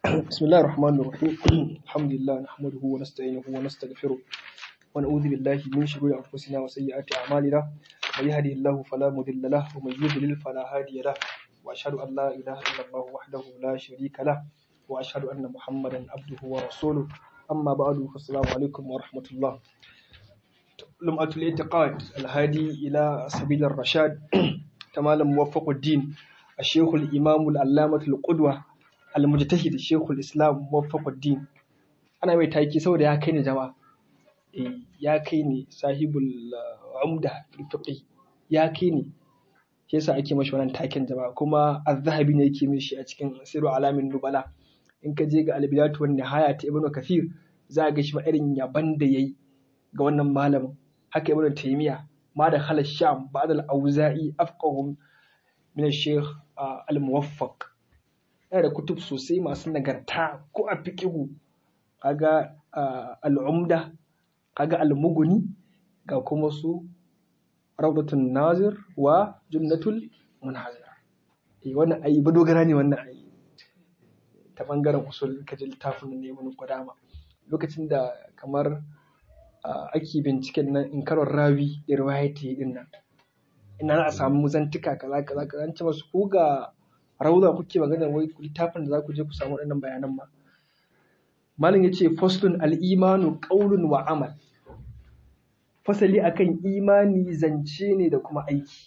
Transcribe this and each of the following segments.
بسم الله الرحمن الرحيم الحمد لله نحمده ونستعينه ونستغفره ونعوذ بالله من شرور أنفسنا وسيئات أعمالنا من يهده الله فلا مضل له ومن يضلل فلا هادي له وأشهد أن لا إله إلا الله وحده لا شريك له وأشهد أن محمدا عبده ورسوله أما بعد فالسلام عليكم ورحمة الله لمعة الاعتقاد الهادي إلى سبيل الرشاد تمام موفق الدين الشيخ الإمام العلامة القدوة المجتهد الشيخ الإسلام موفق الدين أنا mai taki saboda ya kai ni jama'a eh ya kai ni sahibul umda fiqh ya kai ni shi yasa ake mashi wannan taken jama'a kuma az-zahabi ne yake mishi a cikin siru alamin nubala in ka je ga al-bidayatu wan nihaya ta ibnu kathir za ga shi ma irin yaban da yayi ga wannan malamin haka ibnu taymiya ma da khala sham ba'd al-auza'i afqahum min al-shaykh al-muwaffaq yana da kutub sosai masu nagarta ko a fiqihu kaga al-umda kaga al-mughni ga kuma su rawdatun nazir wa jannatul munhazir eh wannan ayi ba dogara ne wannan ayi ta bangaren usul kaji littafin ne mun kwadama lokacin da kamar ake binciken nan in karon rawi da riwayati din nan ina za a samu zantuka kaza kaza kaza an ce masu ku ga rauza kuke magana wai littafin da za ku je ku samu waɗannan bayanan ma malam yace faslun al-imanu qawlun wa amal fasali akan imani zance ne da kuma aiki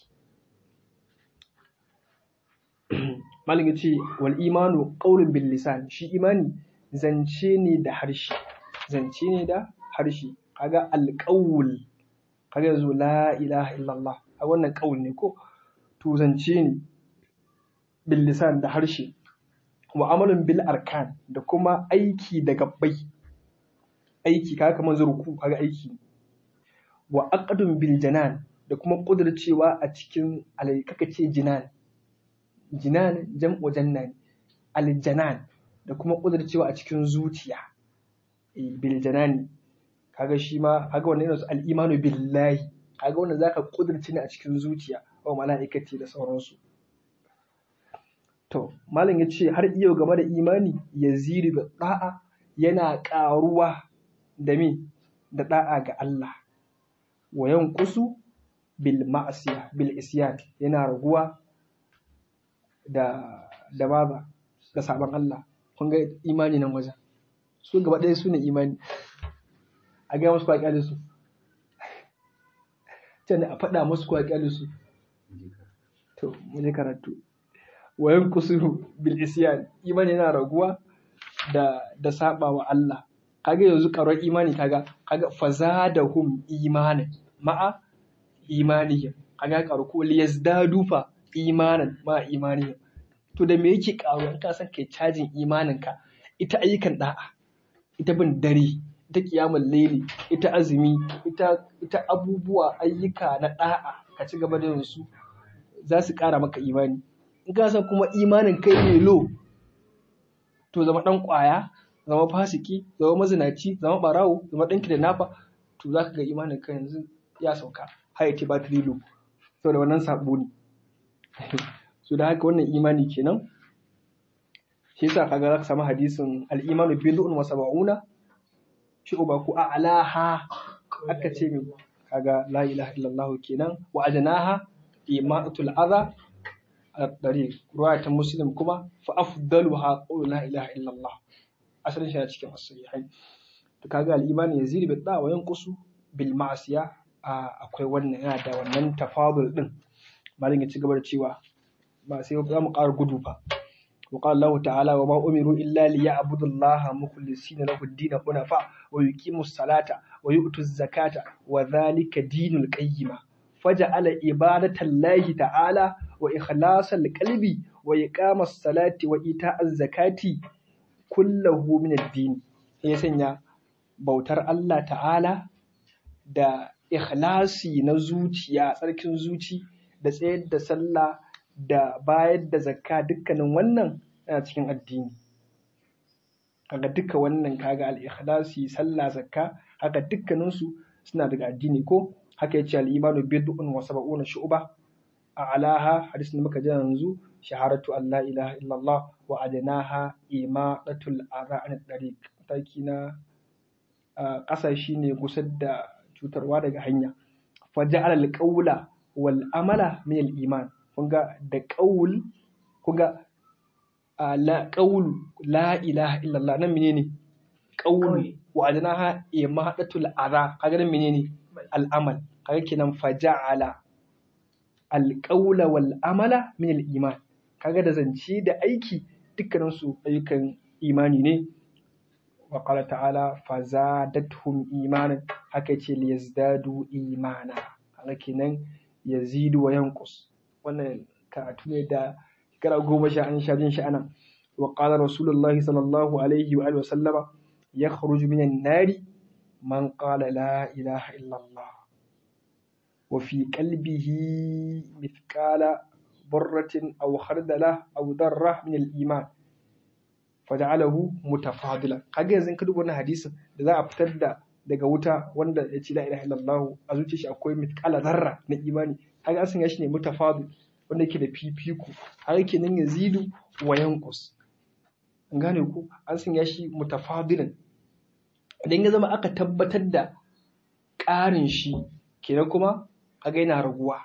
malam yace wal imanu qawlun bil lisan shi imani zance ne da harshe zance ne da harshe kaga alqawl kaga yanzu la ilaha illallah a wannan qawl ne ko to zance ne bil lisan da harshe wa amalun bil arkan da kuma aiki da gabbai aiki kaga kamar zurku kaga aiki wa aqdun bil janan da kuma kudurcewa a cikin kaka ce jinan jinan jam'u jannan al janan da kuma kudurcewa a cikin zuciya bil janani kaga shi ma kaga wannan yana al imanu billahi kaga wannan zaka kudurce ne a cikin zuciya wa mala'ikati da sauransu to malam yace har iyo game da imani yaziru bi da'a yana ƙaruwa da me da da'a ga Allah wa yanqusu bil ma'siya bil isyan yana raguwa da da baba da sabon Allah kun ga imani nan wajen su gaba ɗaya su ne imani a ga musu kwaƙi su can a faɗa musu kwaƙi su to mu je karatu wa yanqusu bil isyan imani yana raguwa da da saba wa Allah kaga yanzu karar imani kaga kaga fazadahum imanan ma'a imanihim kaga karu ko liyazdadu fa imanan ma imanihim to da me yake karu in ka san kai cajin imanin ka ita ayyukan da'a ita bin dare ita kiyamul laili ita azumi ita ita abubuwa ayyuka na da'a ka ci gaba da su za su kara maka imani in ka san kuma imanin kai ne lo to zama dan kwaya zama fasiki zama mazinaci zama barawo zama ɗanki da nafa to za ka ga imanin ka yanzu ya sauka har ce ba ta lilo saboda wannan sabo ne so da haka wannan imani kenan shi yasa kaga za ka samu hadisin al-imanu bid'un wa sab'una shi uba ku a'laha aka ce min kaga la ilaha illallah kenan wa ajnaha imanatul adha al-tariq ruwayatan muslim kuma fa afdaluha qawlu la ilaha illallah asalin shi a cikin as-sahihai to kaga al-imani yazid bil da wa yanqusu bil ma'siya akwai wannan yana da wannan tafadul din malin ya ci gaba da cewa ba sai za mu ƙara gudu fa wa qala Allah ta'ala wa ma umiru illa liya'budu Allah mukhlisina lahu ad-din hunafa wa yuqimu as-salata wa yu'tu az-zakata wa dhalika dinul qayyima faja'ala ibadatallahi ta'ala wa ikhlasal qalbi wa iqamas salati wa ita'az zakati kullahu min ad-din ya sanya bautar Allah ta'ala da ikhlasi na zuciya tsarkin zuci da tsayar da sallah da bayar da zakka dukkanin wannan yana cikin addini kaga duka wannan kaga al-ikhlasi sallah zakka haka dukkanin su suna daga addini ko haka yace al-imanu bid'un wa sab'una shu'ba a'laha hadisin da muka ji yanzu shaharatu an la ilaha illallah wa adnaha imadatul adha an tariq mataki na ƙasa shine gusar da cutarwa daga hanya fa ja'ala al-qawla wal amala min al-iman kunga da qaul kunga la qaul la ilaha illallah nan menene qaul wa adnaha imadatul adha kaga nan menene al-amal kaga kenan fa ja'ala al-qawla wal amala min al-iman kaga da zance da aiki dukkanin su ayyukan imani ne wa qala ta'ala fazadatuhum imanan haka ce liyazdadu imana kaga kenan yazidu wa yanqus wannan karatu ne da shekara goma sha an sha jin shi anan wa qala rasulullahi sallallahu alaihi wa alihi wa sallama yakhruju minan nari man qala la ilaha illallah wa fi qalbihi mithqala burratin aw khardala aw darra min al-iman faja'alahu mutafadilan kaga yanzu ka duba wannan hadisin da za a fitar da daga wuta wanda ya ce la ilaha illallah a zuciyar shi akwai mithqala zarra na imani kaga asin ya shi ne mutafadil wanda yake da fifiko har yake nan yazidu wa yanqus an gane ku an sanya shi mutafadilan idan ya zama aka tabbatar da ƙarin shi kenan kuma kaga yana raguwa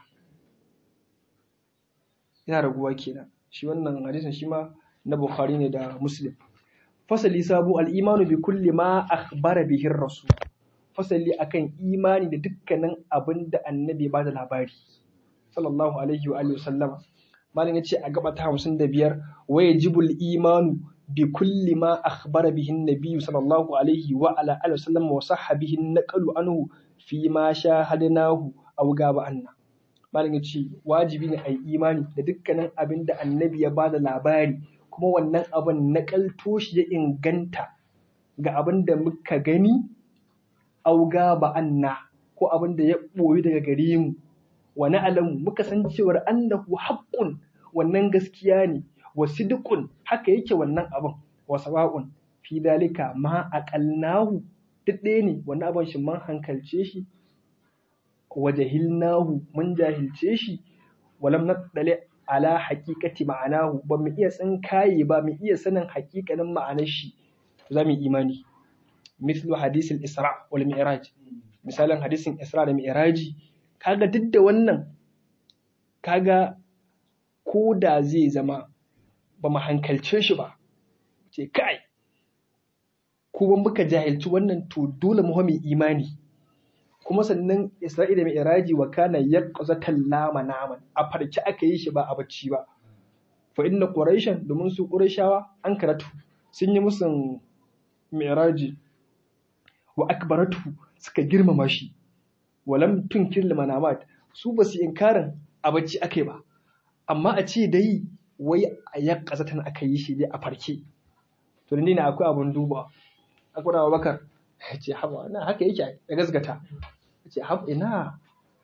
yana raguwa kenan shi wannan hadisin shi ma na Bukhari ne da Muslim. Fasali sabu al'imanu bi kulli ma akhbara bihin rasu. Fasali akan imani da dukkanin abin da annabi ba da labari. Sallallahu alaihi wa alihi sallama. Malin ya ce a gaba ta hamsin da biyar waya jibul imanu bi kulli ma akhbara bihin nabiyyu sallallahu alaihi wa ala alihi sallam wa sahbihin naqalu anhu fi ma shahadnahu aw gaba anna. Malin ya ce wajibi ne a yi imani da dukkanin abin da annabi ya ba da labari kuma wannan abin naƙalto shi ya inganta ga abin da muka gani auga ba anna ko abin da ya ɓoyi daga gare mu wani alamu muka san cewar annahu haƙƙun wannan gaskiya ne wa sidqun haka yake wannan abin wa sawa'un fi dalika ma aqalnahu duk ɗaya ne wannan abin shi mun hankalce shi wa jahilnahu mun jahilce shi walam nadali ala haƙiƙati ma'anahu ba mu iya tsinkaye ba mu iya sanin haƙiƙanin ma'anar shi za mu yi imani mislu hadisin isra wal mi'raj misalin hadisin isra da mi'raji kaga duk da wannan kaga ko da zai zama ba mu hankalce shi ba ce kai ko ban muka jahilci wannan to dole mu mai imani kuma sannan Isra'ila mai iraji wa kana yaqzatan lama naman a farki aka yi shi ba a bacci ba fa inna quraishan domin su qurayshawa an karatu sun yi musun mi'raji wa akbaratu suka girmama shi walam tunkir manamat su ba su inkarin a bacci aka ba amma a ce dai wai a yaqzatan aka yi shi dai a farke to ne akwai abun duba akwai Abubakar ya ce haba na haka yake ya gasgata ya ce haba ina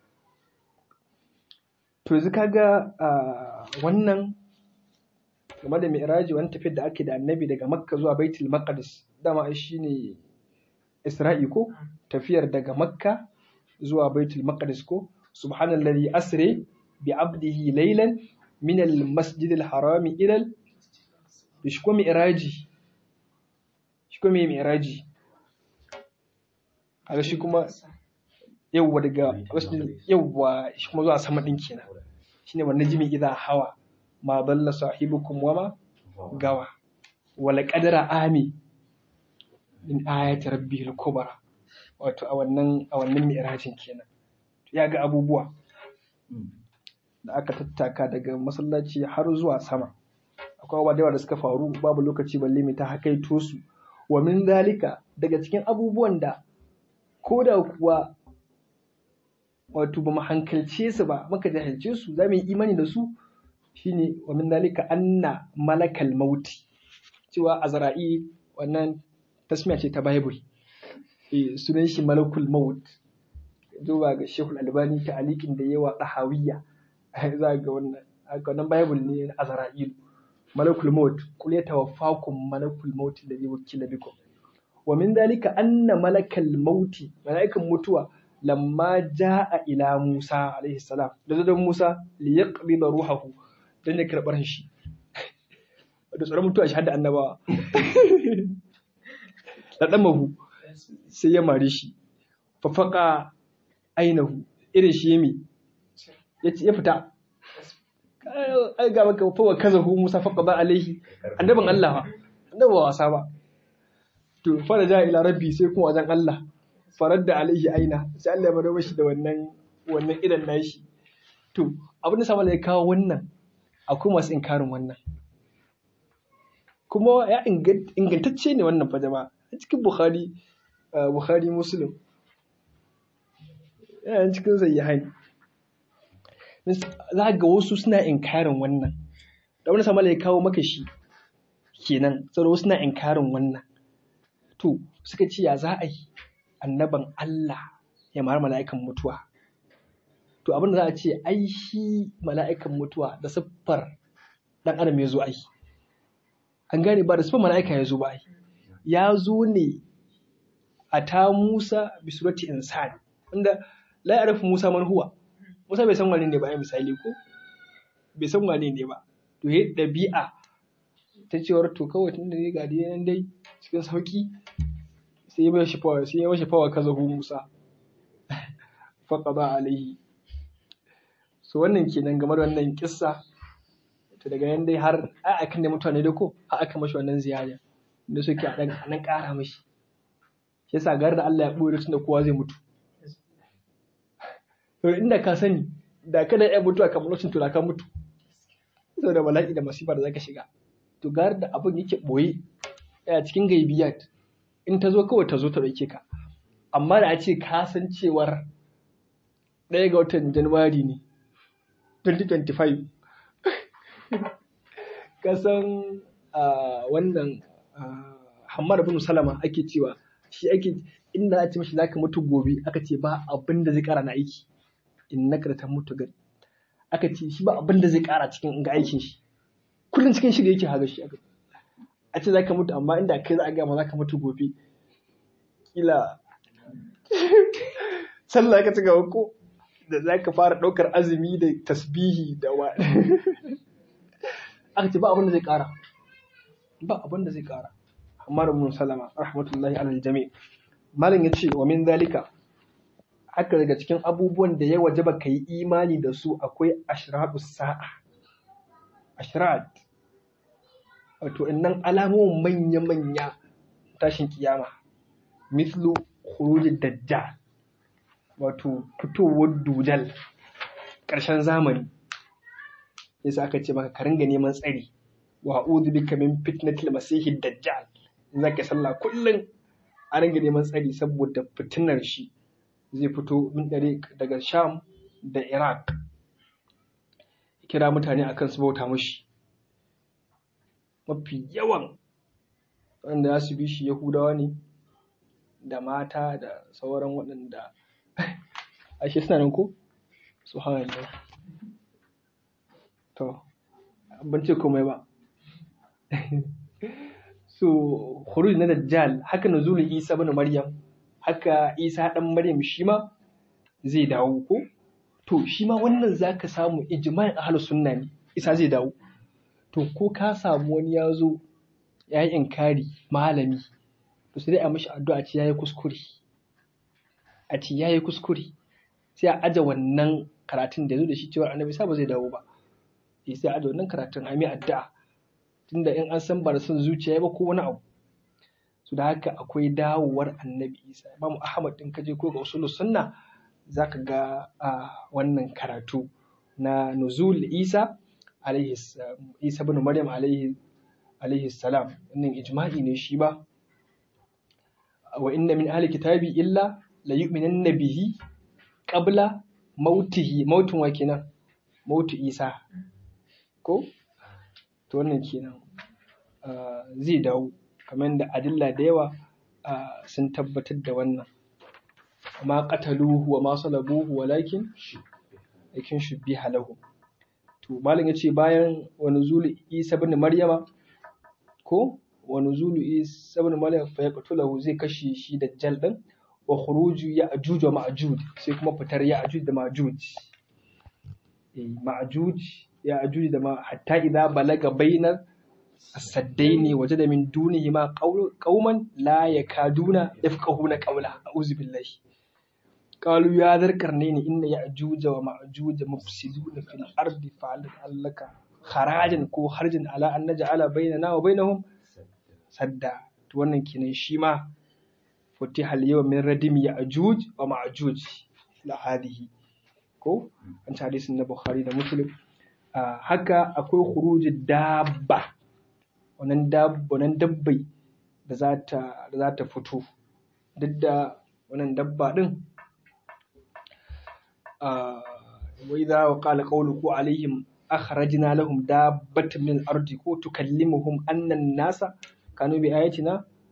to yanzu kaga wannan game da mi'raji wani tafiyar da ake da annabi daga makka zuwa baitul maqdis dama shi ne isra'i ko tafiyar daga makka zuwa baitul maqdis ko subhanallazi asre bi abdihi laylan min al masjid al harami ila al shi ko mi'raji shi ko mi'raji kaga shi kuma yawwa daga yawwa shi kuma zuwa sama din kenan shine wannan jimi idan hawa ma dalla sahibukum wama gawa wala qadara ami min ayati rabbihil kubra wato a wannan a wannan mi'rajin kenan ya ga abubuwa da aka tattaka daga masallaci har zuwa sama akwai abubuwa da yawa da suka faru babu lokaci balle mai ta hakaito su wa min zalika daga cikin abubuwan da ko da kuwa wato ba mu hankalce su ba muka jahilce su za mu yi imani da su shine wa min dalika anna malakal mauti cewa azra'i wannan tasmiya ce ta bible eh sunan shi malakul maut duba ga shehul albani ta alikin da yawa dahawiyya za ga wannan wannan bible ne na azra'il malakul maut qul yatawaffakum malakul maut alladhi wukila bikum wa min dalika anna malakal mauti malaikan mutuwa lamma ja'a ila Musa alaihi salam da zo Musa li yaqbida ruhahu dan ya karbar shi da tsoron mutuwa shi hadda annabawa da dan mahu sai ya mare shi fa faqa ainahu irin shi yemi ya ya fita ai ga maka fa wa kazahu Musa faqa ba alaihi annaban Allah annabi ba wasa ba to fa da ja ila rabbi sai kuma wajen Allah farar da alaihi aina sai Allah ya bada mashi da wannan wannan idan nashi to abin da sama ya kawo wannan akwai masu inkarin wannan kuma ya ingantacce ne wannan fa jama'a a cikin Bukhari Bukhari Muslim yana cikin sahihain za ga wasu suna inkarin wannan da wani sama ya kawo maka shi kenan saboda wasu suna inkarin wannan to suka ce ya za a yi annaban Allah ya mara mala'ikan mutuwa. To abin da za a ce, ai shi mala'ikan mutuwa da siffar ɗan adam ya zo ai. An gane ba da siffar mala'ika ya zo ba ai. Ya zo ne a ta Musa bi surati insan wanda la ya'rifu Musa man huwa. Musa bai san wane ne ba ai misali ko? Bai san wane ne ba. To he ɗabi'a ta cewar to kawai tun da ne ga nan dai cikin sauki sai ya mashi fawa sai ya mashi fawa kaza hu Musa faqada alaihi so wannan kenan game da wannan kissa to daga nan dai har a akan da mutane da ko har aka mashi wannan ziyara da suke a dan nan ƙara mashi shi yasa gar da Allah ya boye tun da kowa zai mutu to inda ka sani da kada ya mutu a kamar lokacin to da ka mutu saboda bala'i da masifa da zaka shiga to gar da abin yake boye a cikin gaibiyat in ta zo kawai ta zo ta ɗauke ka amma da a ce ka san cewar ɗaya ga watan januwari ne 2025 ka san wannan hamad bin salama ake cewa shi ake inda a ce mashi zaka mutu gobe aka ce ba abin da zai kara na aiki in na ta mutu gari aka ce shi ba abin da zai kara cikin ga aikin shi kullum cikin shiga yake haga shi a ce zaka mutu amma inda kai za a gama zaka mutu gobe kila sallah ka ci gaba ko da zaka fara ɗaukar azumi da tasbihi da wa aka ce ba abin da zai ƙara ba abin da zai ƙara amma da mun salama rahmatullahi alal jami malam ya ce wa min zalika haka daga cikin abubuwan da ya wajaba ka yi imani da su akwai ashratu sa'a ashrat wato innan alamomin manya-manya tashin kiyama mislu khurujid dajjal wato fitowar dujal ƙarshen zamani yasa aka ce maka ka ringa neman tsari wa a'udhu bika min fitnatil masihid dajjal in zaka sallah kullum a ringa neman tsari saboda fitinar shi zai fito min dare daga sham da iraq kira mutane akan su bauta mushi mafi yawan wanda za su bi shi yahudawa ne da mata da sauran waɗanda ashe suna nan ko su to ban ce komai ba so khuruj na dajjal haka nuzulul isa bin maryam haka isa dan maryam shi ma zai dawo ko to shi ma wannan zaka samu ijma'in ahlus sunna ne isa zai dawo to ko ka samu wani ya zo ya yi inkari malami to sai dai a mashi addu'a ce yayi kuskure a ce yayi kuskure sai a aje wannan karatun da zo da shi cewa annabi sa ba zai dawo ba sai a aje wannan karatun a mai addu'a tunda in an san ba da son zuciya ba ko wani abu su da haka akwai dawowar annabi isa imamu ahmad din kaje ko ga usulul sunna zaka ga wannan karatu na nuzul isa alaihi isa bin maryam alaihi alaihi salam wannan ijma'i ne shi ba wa inna min ahli kitabi illa la yu'minanna bihi qabla mautihi mautun wa kenan mautu isa ko to wannan kenan zai dawo kamar da adilla da yawa sun tabbatar da wannan ma qataluhu wa ma salabuhu walakin lakin shubbiha lahu to malam yace bayan wa nuzulu isa ibn maryama ko wa nuzulu isa ibn maryam fa yaqtulahu zai kashe shi dajjal din wa khuruju ya'juj wa ma'juj sai kuma fitar ya'juj da ma'juj eh ma'juj ya'juj da ma hatta idza balaga bainar as-saddaini wajada min dunihima qauman la yakaduna yafqahuna qawla a'udhu billahi قالوا يا ذا القرنين إن يأجوج ومأجوج مفسدون في الأرض فعل لك خراجا كو خرجا على أن نجعل بيننا وبينهم سدا wannan kenan shi ma futiha al-yawm min radim ya'juj wa ma'juj la hadihi ko an ta hadisin na Bukhari da Muslim haka akwai khuruji dabba wannan dabba wannan dabbai da za ta da za ta fito duk da wannan dabba din وإذا وقال قوله عليهم أخرجنا لهم دابة من الأرض تكلمهم أن الناس كانوا بآياتنا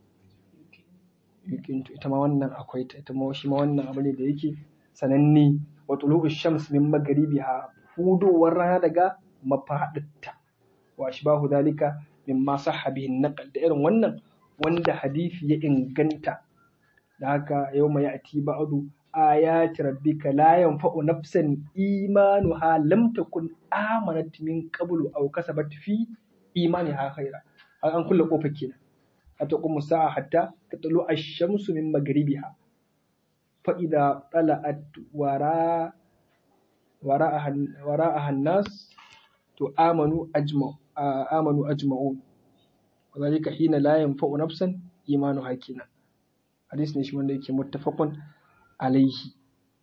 yukintu ita ma wannan akwai ta ita ma shi ma wannan abu ne da yake sananne wa tulu'u shams min magribiha hudowar rana daga mafaɗinta wa ashbahu dalika mimma sahha bihi naqal da irin wannan wanda hadisi ya inganta da haka yau mai ati ba'du ayati rabbika la yanfa'u nafsan imanuha lam takun amanat min qablu aw kasabat fi imaniha khaira an kulle kofar kenan hatta kuma sa'a hatta tatlu ash-shamsu min maghribiha fa idza tala'at wara wara'aha wara'aha an-nas to amanu ajma amanu ajma'un wadhalika hina la yanfa'u nafsan imanuha kenan hadis ne shi wanda yake muttafaqun alaihi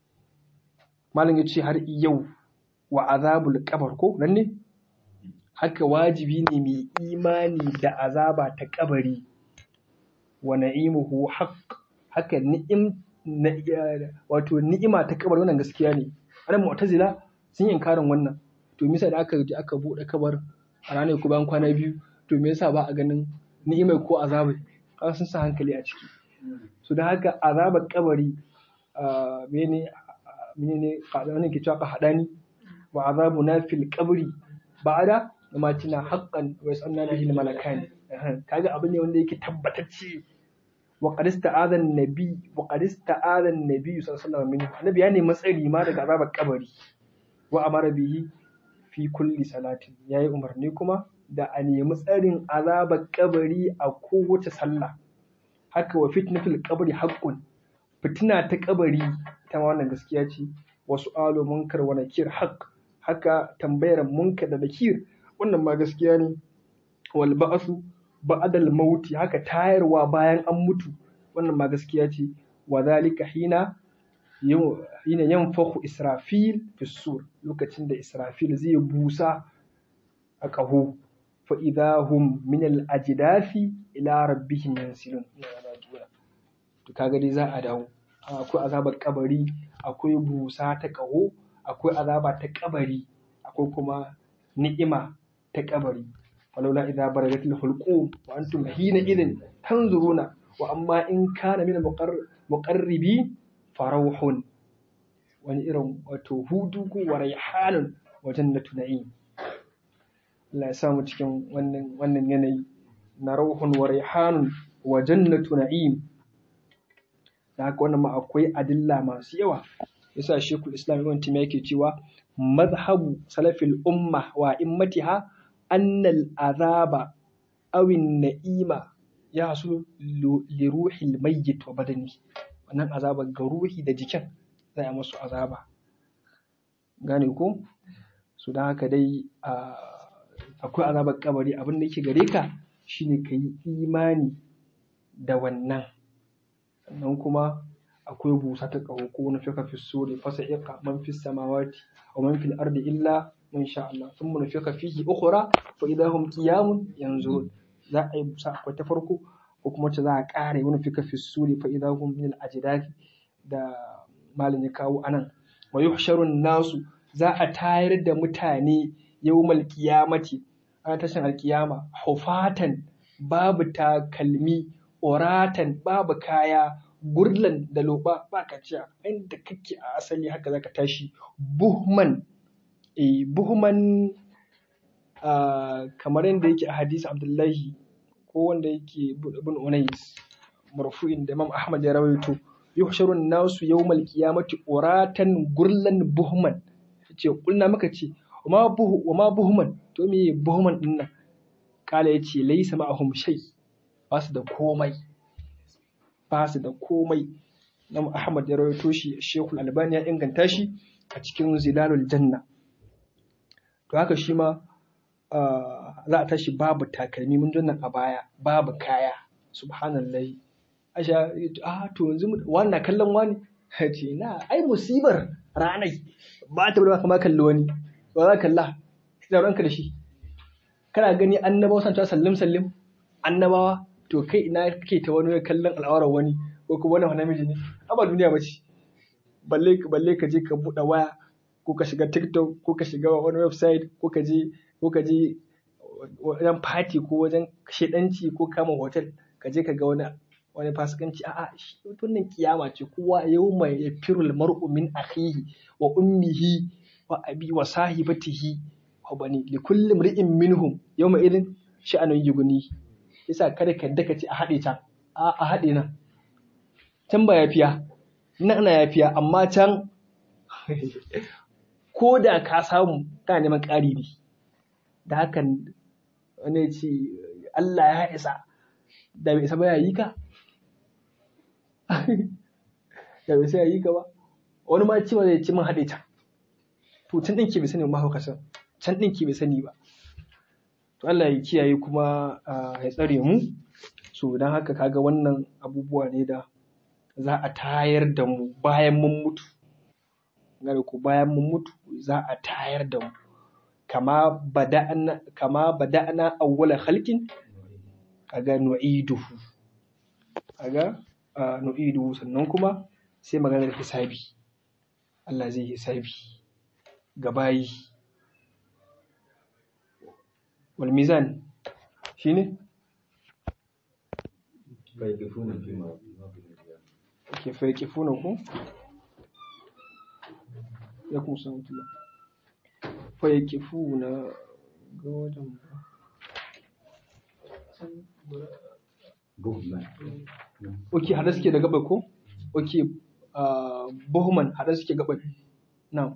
malam ya ce har yau wa azabul kabar ko nan ne haka wajibi ne mai imani da azaba ta kabari wa na'imuhu haqq haka ni'im wato ni'ima ta kabari wannan gaskiya ne anan mu'tazila sun yi inkarin wannan to me yasa da aka je aka bude kabar a ranar ko bayan kwana biyu to me yasa ba a ganin ni'imai ko azabai kaga sun sa hankali a ciki so da haka azabar kabari mene mene wani ke cewa hadani wa azabu na fil qabri ba'da da matina haqqan wa yasanna bihi al malakan kaga abu ne wanda yake tabbatacce wa qad ista'adha an-nabi wa qad ista'adha an-nabi sallallahu alaihi wasallam annabi ya nemi tsari ma daga azabar kabari wa amara bihi fi kulli salatin yayi umarni kuma da a nemi tsarin azabar kabari a kowace sallah haka wa fitnatul qabri haqqun fitina ta kabari ta ma wannan gaskiya ce wasu alo munkar wa nakir haq haka tambayar munkar da nakir wannan ma gaskiya ne wal ba'su ba'dal mauti haka tayarwa bayan an mutu wannan ma gaskiya ce wa zalika hina hina yanfahu israfil fi sur lokacin da israfil zai busa a ƙaho fa idahum min al ajdafi ila rabbihim yansilun to kaga dai za a dawo akwai azabar kabari akwai busa ta ƙaho akwai azaba ta kabari akwai kuma ni'ima ta kabari walaula idza baragatil hulqum wa antum hina idin tanzuruna wa amma in kana min muqarribi farauhun wani irin wato hudu ko wa rayhanun wa jannatu na'im Allah ya samu cikin wannan wannan yanayi na rauhun wa rayhanun wa jannatu na'im da haka wannan ma akwai adilla masu yawa yasa shekul islam ibn timiya yake cewa mazhabu salafil umma wa immatiha annal azaba awin na'ima ya hasu li ruhil mayyit wa badani wannan azaba ga ruhi da jikin za a musu azaba gane ko su da haka dai akwai azabar kabari abin da yake gare ka shine ka yi imani da wannan sannan kuma akwai busa ta ƙaho ko na fika fi suri fasa iqa man fi samawati wa man fil ardi illa man sha Allah thumma nufika fihi ukhra fa idahum qiyamun yanzurun za a yi busa akwai ta farko ko kuma wacce za a ƙara yi wani fika fi suri fa idahum min al ajdathi da malin ya kawo anan wa yuhsharun nasu za a tayar da mutane yawmal qiyamati a tashin alkiyama hufatan babu takalmi oratan babu kaya gurlan da loba ba ka ciya inda kake a asali haka zaka tashi buhman eh buhman kamar yadda yake a hadisi abdullahi ko wanda yake ibn unais marfu'in da imam ahmad ya rawaito yuhsharu nasu yawmal qiyamati uratan gurlan buhman ce kulna maka ce wa ma buhman to me buhman din nan kala yace laysa ma'ahum shay ba su da komai ba su da komai Imam Ahmad ya rawaito shi Sheikhul Albani ya inganta shi a cikin Zilalul Janna to haka shi ma za a tashi babu takalmi mun nan a baya babu kaya subhanallahi asha a to yanzu wannan kallon wani ce na ai musibar ranai ba ta bada kama kalli wani ba za kalla da ranka da shi kana gani annabawa san ta sallim sallim annabawa to kai ina kake ta wani kallon al'aurar wani ko kuma wani namiji ne a ba duniya ba ce balle balle ka je ka buɗe waya ko ka shiga tiktok ko ka shiga wani website ko ka je ko ka je wajen party ko wajen shedanci ko kama hotel ka je ka ga wani wani fasikanci a'a shi wannan kiyama ce kowa yau mai yafirul mar'u min akhihi wa ummihi wa abi wa sahibatihi wa bani li kulli mri'in minhum yawma idin sha'anun yuguni yasa kada ka daka ce a haɗe ta a haɗe nan can ba yafiya nan ana yafiya amma can ko da ka samu kana neman ƙari ne da hakan wani ce Allah ya isa da bai isa ba ya yi ka da bai sai ya yi ka ba wani ma cewa zai ci min haɗe ta to can ɗin ke bai sani ba hauka can ɗin ke bai sani ba to Allah ya kiyaye kuma ya tsare mu so don haka kaga wannan abubuwa ne da za a tayar da mu bayan mun mutu gane ku bayan mun mutu za a tayar da mu kama bada'na kama bada'na awwala khalqin kaga nu'iduhu kaga nu'iduhu sannan kuma sai maganar hisabi Allah zai hisabi ga bayi wal mizan shine ke fa yakifuna ku ya kuma san tula fa yakifuna ga wajen Ok, hada suke da gaba ko? Ok, Bohman hada suke gaba. Now,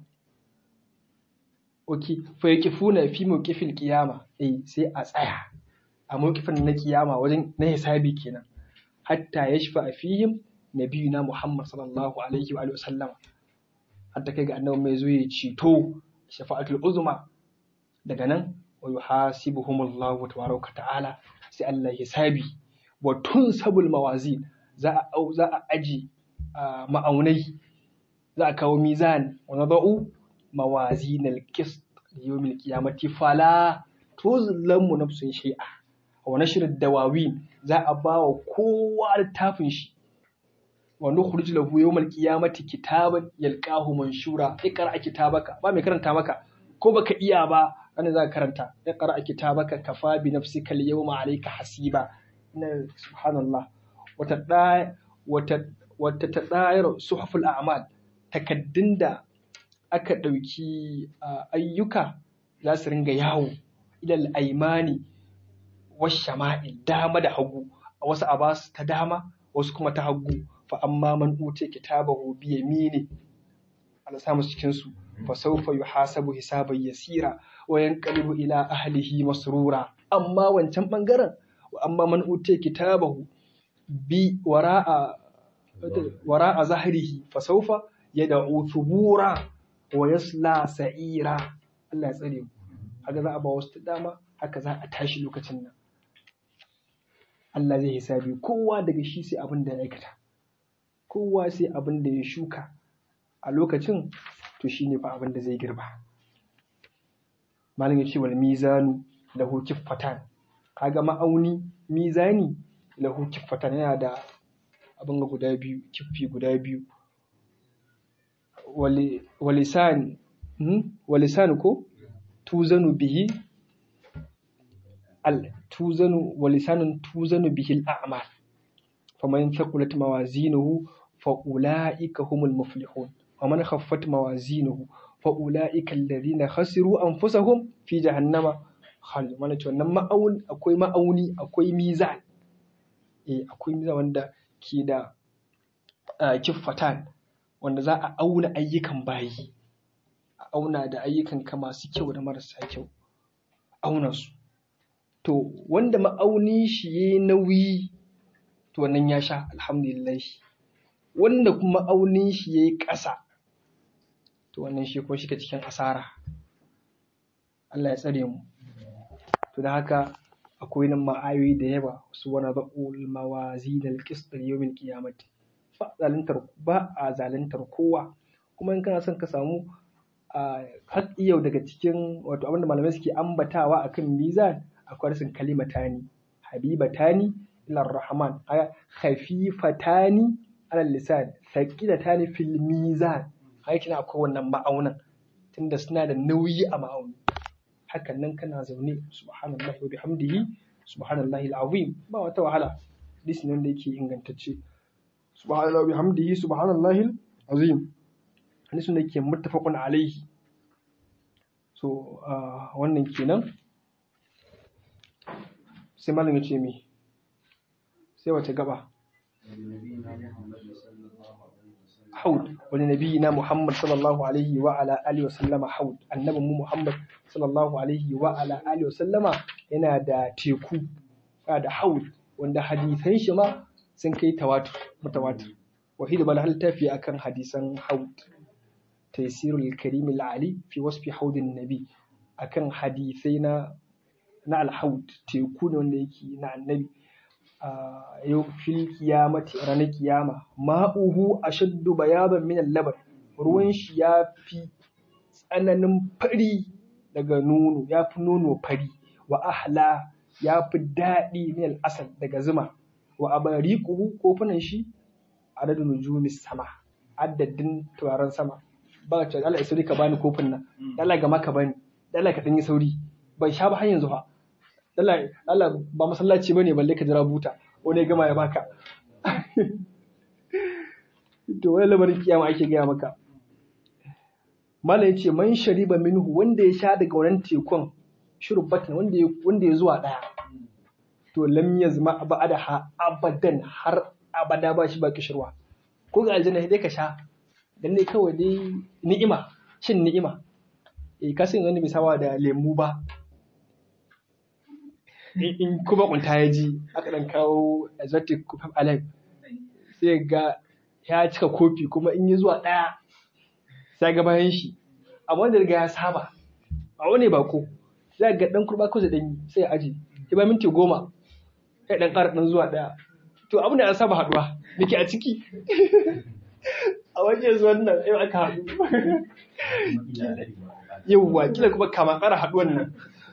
ok, fa yake funa fi mawkifin kiyama, eh sai a tsaya a mawkifin na kiyama wajen na hisabi kenan. Hatta ya shafa a fihim nabiyuna Muhammad sallallahu alaihi wa sallama. Hatta kai ga annabi mai zo ya ceto shafa'atul uzma daga nan wa yuhasibuhumullahu tabaraka ta'ala sai Allah ya hisabi wa tun sabul mawazin za a au za a aji ma'aunai za a kawo mizan wa nadau mawazin al-qist yawmil qiyamati fala tuzlamu nafsun shay'a wa nashr dawawin za a ba wa kowa littafin shi wa nukhrij lahu yawmal qiyamati kitaban yalqahu manshura ikra kitabaka ba mai karanta maka ko baka iya ba wanda za ka karanta iqra kitabaka kafa bi nafsika al-yawma alayka hasiba na subhanallah wata da wata wata tadayar suhuful a'mal takaddun da aka dauki ayyuka za su ringa yawo ilal aimani washama'il dama da hagu a wasu abas ta dama wasu kuma ta hagu fa amma man uce kitabahu bi yamini Allah samu cikin su fa sawfa yuhasabu hisaban yasira wa yanqalibu ila ahlihi masrura amma wancan bangaren wa amma man uce kitabahu bi wara'a wara'a zahrihi fa sawfa yad'u thubura wa yasla sa'ira Allah ya tsare mu haka za a ba wasu dama haka za a tashi lokacin nan Allah zai hisabi kowa daga shi sai abin da ya aikata kowa sai abin da ya shuka a lokacin to shi ne fa abin da zai girba malam ya ce wal mizanu lahu kiffatan kaga ma'auni mizani lahu kiffatan yana da abin guda biyu kiffi guda biyu walisan walisan ko tuzanu bihi al tuzanu walisanun tuzanu bihi al-a'mal faman thaqulat mawazinuhu fa ulaika humul muflihun waman khaffat mawazinuhu fa ulaika alladhina khasiru anfusahum fi jahannama khalid mana ce wannan ma'aun akwai ma'auni akwai mizan eh akwai mizan wanda ke da kiffatan wanda za a auna ayyukan bayi a auna da ayyukan ka masu kyau da marasa kyau auna su to wanda ma'auni shi ya nauyi to wannan ya sha alhamdulillah wanda kuma ma'aunin shi ya yi ƙasa to wannan shi ko shi cikin asara Allah ya tsare mu to da haka akwai nan ma'ayoyi da yawa su wani ba'ul mawazi da alƙistar yawmin qiyamati ba zalintar ba a zalintar kowa kuma in kana son ka samu har yau daga cikin wato abinda malamai suke ambatawa akan mizan akwai rasin kalimatani habibatani ila rahman aya khafifatani ala lisan thaqilatani fil mizan haka kina akwai wannan ma'aunan tunda suna da nauyi a ma'auni hakan nan kana zaune subhanallahi wa bihamdihi subhanallahi alazim ba wata wahala hadisi ne wanda yake ingantacce subhanallahi wa bihamdihi subhanallahi alazim hadisi ne yake muttafaqun alaihi so wannan kenan sai malam ya ce mi sai wace gaba haud wani nabi na muhammad sallallahu alaihi wa ala alihi wa sallama haud annabin mu muhammad sallallahu alaihi wa ala alihi wa sallama yana da teku da haud wanda hadisan shi ma sun kai tawatur mutawatir wahid bal hal tafi akan hadisan haud taysirul karim al ali fi wasfi haudin nabi akan hadisai na na alhaud teku ne wanda yake na annabi yau fil kiyamati ranar kiyama ma'uhu ashaddu bayaban min al-laban ruwan shi ya fi tsananin fari daga nono ya fi nono fari wa ahla ya fi daɗi min al-asal daga zuma wa abariquhu kofunan shi adadin nujumis sama adadin turaren sama ba ce Allah ya ka bani kofin nan Allah ga maka bani Allah ka dan yi sauri ban sha ba har yanzu fa Allah Allah ba masallaci bane balle ka jira buta wani gama ya baka to wani lamarin kiyama ake gaya maka malam yace man shariba minhu wanda ya sha daga wannan tekun shurbatin wanda ya wanda ya zuwa daya to lam yazma ba'da ha abadan har abada ba shi ba kishirwa ko ga aljanna dai ka sha dan ne kawai dai ni'ima shin ni'ima eh kasin wani bai sawa da lemu ba in kuma kunta ya ji aka dan kawo exotic kufaf alive sai ga ya cika kofi kuma in yi zuwa ɗaya sai ga bayan shi amma wanda riga ya saba a wani bako za ga dan kurba ko dan sai ya aji ya ba minti goma sai dan ƙara dan zuwa ɗaya to abin da ya saba haduwa nake a ciki a wajen zuwan nan yau aka haɗu yauwa kila kuma kama ƙara haɗuwan nan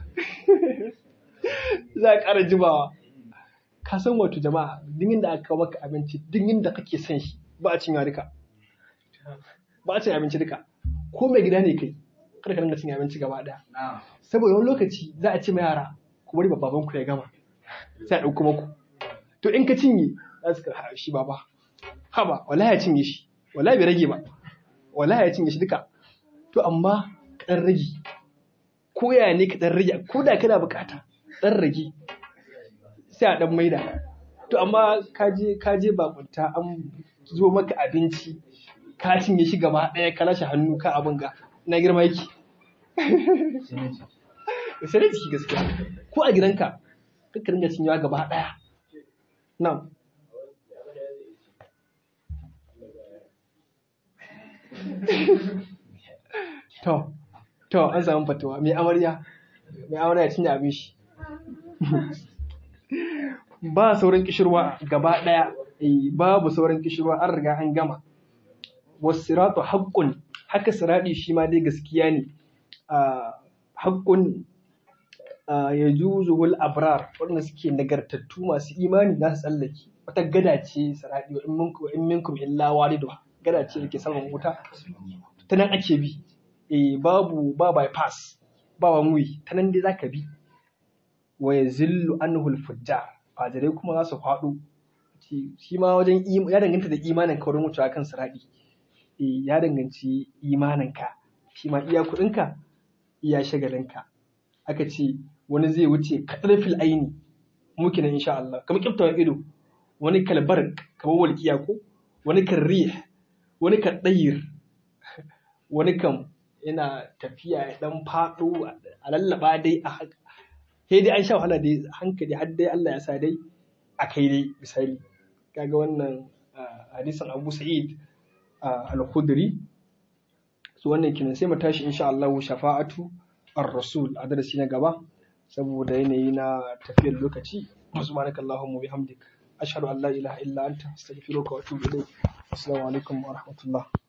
za a ƙara jimawa ka san wato jama'a dingin da aka kawo maka abinci dingin da kake son shi ba a cinye duka ba a cin abinci duka ko mai gida ne kai kada ka dinga cin abinci gaba ɗaya saboda wani lokaci za a ce ma yara ku bari babban ku ya gama sai a ɗauko maku to in ka cinye za su ka shi baba haba wallahi ya cinye shi wallahi bai rage ba wallahi ya cinye shi duka to amma ka ɗan rage ko ya ne ka ɗan rage ko da kana bukata ɗan rage sai a ɗan maida to amma ka je ka je bakunta an zo maka abinci ka cinye shi gaba ɗaya ka lashe hannu ka abin ga na girma yake sai da ciki gaskiya ko a gidanka kakka ringa cinyewa gaba ɗaya nan to to an samu fatuwa mai amarya mai amarya cinye abin shi ba sauran kishirwa gaba ɗaya babu sauran kishirwa an riga an gama wasiratu haqqun haka siradi shi ma dai gaskiya ne haqqun ya juzuhul abrar waɗanda suke nagartattu masu imani za su tsallake wata gada ce siradi wa in minkum illa walidu gada ce da ke saman wuta ta nan ake bi eh babu ba bypass ba wani ta nan dai zaka bi wa yazillu anhu al-fujjar fajirai kuma za su faɗo shi ma wajen ya danganta da imanin ka wurin wucewa kan siraɗi ya danganci imanin ka shi ma iya kuɗinka iya shagalinka aka ce wani zai wuce kaɗar fil aini muke nan insha Allah kamar kiftawan ido wani kalbar kamar walƙiya ko wani kan rih wani kan ɗayir wani kan yana tafiya ya ɗan faɗo a lallaba dai a haka sai dai an sha wahala dai hankali har dai Allah ya sa dai a kai dai misali kaga wannan hadisan Abu Sa'id al-Khudri su wannan kinan sai mu tashi insha Allah shafa'atu ar-rasul a darasi na gaba saboda yanayi na tafiyar lokaci subhanaka allahumma bihamdik ashhadu an la ilaha illa anta astaghfiruka wa atubu ilayk assalamu alaikum wa rahmatullah